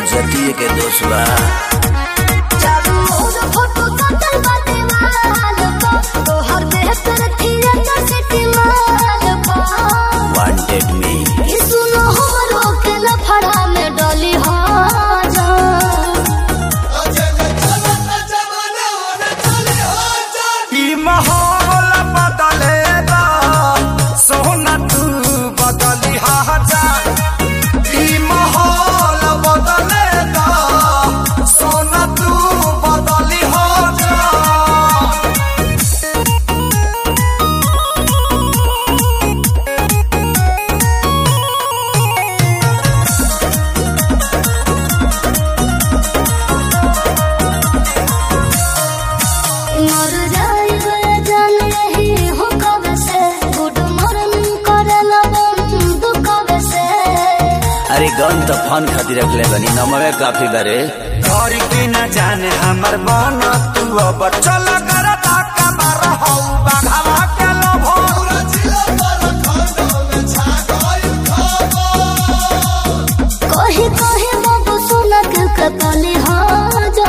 जतिये के दोष बा चारू ओर फोटो सटल बाटे वाल पा तोहर देह पर थिएटर सिटी माल पा वांटेड मी ई सुनो हमरो के लफड़ा में डली हो जा ई माहौल बदलेगा सोना तू बदली जा ई माहौल बदलेगा सोना तू बदली जा मर जाइबे जान रही हो कब से गुड मॉर्निंग करला बंद कब से अरे गन तो फन खातिर रखले बनी नमवे काफी बारे घर के न जाने हमर मन तू अब चल कर ताका मार हौ बाघावा के लोभो कही कही बाबू सुना के कतली हो जा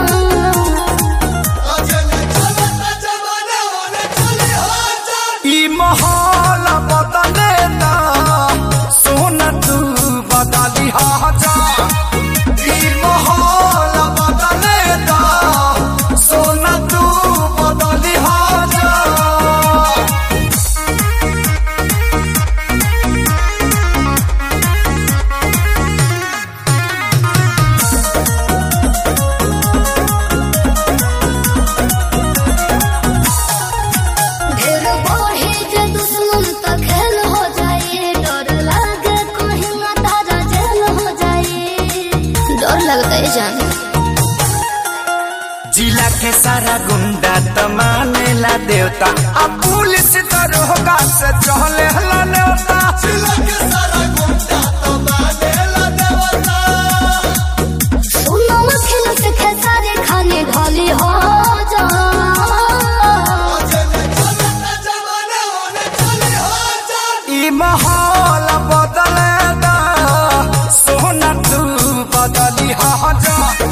ई माहौल बदले ना सोन तू बदली हा जा ई माहौल बदले ना सोन तू बदली हा जा ढेर बढ़ी जे दुश्मन त खेल हो जाए डर लागे कहीं ना तारा जेल हो जाए डर लगता है जान जिला के सारा गुंडा त मानेला देवता आ पुलिस दरोगा से चहले हला नेवता जिला के सारा गुंडा त मानेला देवता सुनो खेल से खेसारे खाने ढाली हो जा ई माहौल बदले दा सोना तू बदली हा जा